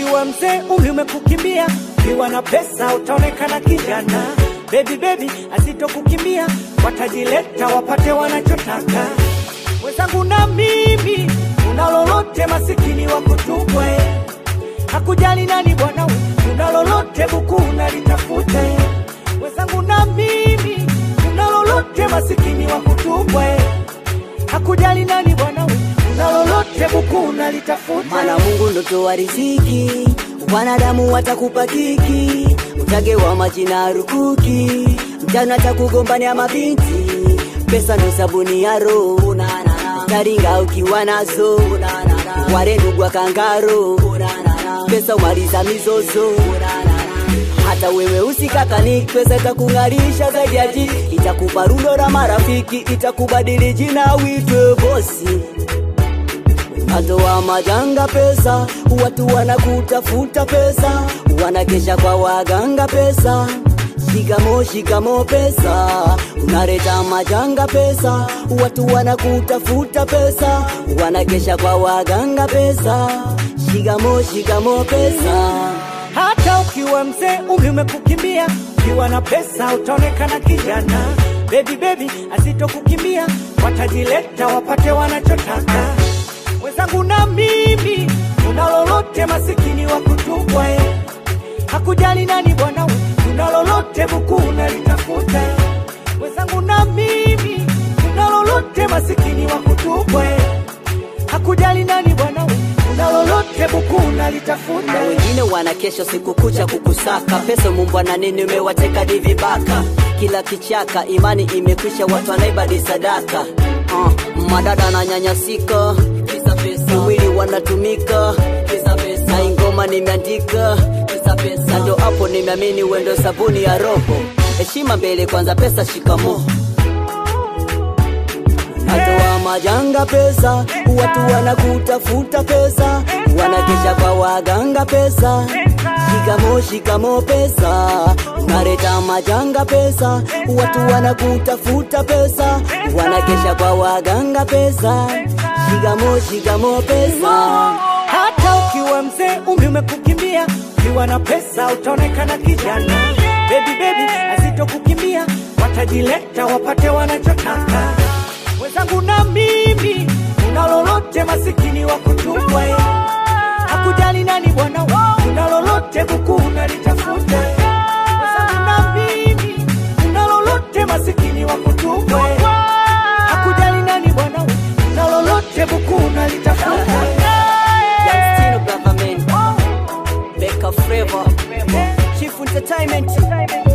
ukiwa mzee umri umekukimbia, ukiwa na pesa utaonekana kijana. Baby baby asitokukimbia, watajileta wapate wanachotaka. Wenzangu na mimi, una lolote masikini wa kutupwa eh. Hakujali nani bwana, we, una lolote buku unalitafuta eh. Wenzangu na mimi, una lolote masikini wa kutupwa eh. Hakujali nani bwana, we, una lolote buku unalitafuta Maana Mungu ndo toa riziki, wanadamu watakupa kiki, utagewa majina rukuki, mtano atakugombania mabinti, pesa ndo sabuni ya roho, taringa ukiwa nazo, ware ndugu wa kangaro, pesa umaliza mizozo hata wewe usikakani, pesa itakung'arisha zaidi ya jiki, itakupa rundo la marafiki, itakubadili jina uitwe bosi atoa majanga pesa, watu wanakutafuta pesa, wanakesha kwa waganga pesa. Shikamo shikamo pesa, unaleta majanga pesa, watu wanakutafuta pesa, wanakesha kwa waganga pesa. Shikamo shikamo pesa. Hata ukiwa mzee umri umekukimbia, ukiwa na pesa utaonekana kijana. Baby baby asitokukimbia, watajileta wapate wanachotaka. Wenzangu na mimi, una lolote masikini wa kutupwa eh. Hakujali nani bwana, we, una lolote buku unalitafuta. Wenzangu na mimi, una lolote masikini wa kutupwa eh. Hakujali nani bwana, we, una lolote buku unalitafuta. na wengine wana kesho siku kucha kukusaka pesa mumbwa na nini umewateka ni vibaka kila kichaka imani imekwisha watu wanaibadi sadaka uh, madada ananyanyasika kisa pesa mwili wanatumika kisa pesa na ingoma nimeandika kisa pesa ndo hapo nimeamini wendo sabuni ya roho heshima mbele kwanza pesa shikamo Atoa majanga pesa, watu wanakutafuta pesa, wanakesha kwa waganga pesa. Shikamo shikamo pesa, unaleta majanga pesa, watu wanakutafuta pesa, wanakesha kwa waganga pesa. Shikamo shikamo pesa. Hata ukiwa mzee umri umekukimbia, ukiwa na pesa utaonekana kijana. Baby baby asitokukimbia, watajileta wapate wanachotaka. Wenzangu na mimi, una lolote masikini wa kutupwa eh. Hakujali nani bwana, we, una lolote buku unalitafuta. Wenzangu na mimi, una lolote masikini wa kutupwa eh. Hakujali nani bwana, we, una lolote buku unalitafuta. Young Stino Government, Becca Flavor, Chief Entertainment,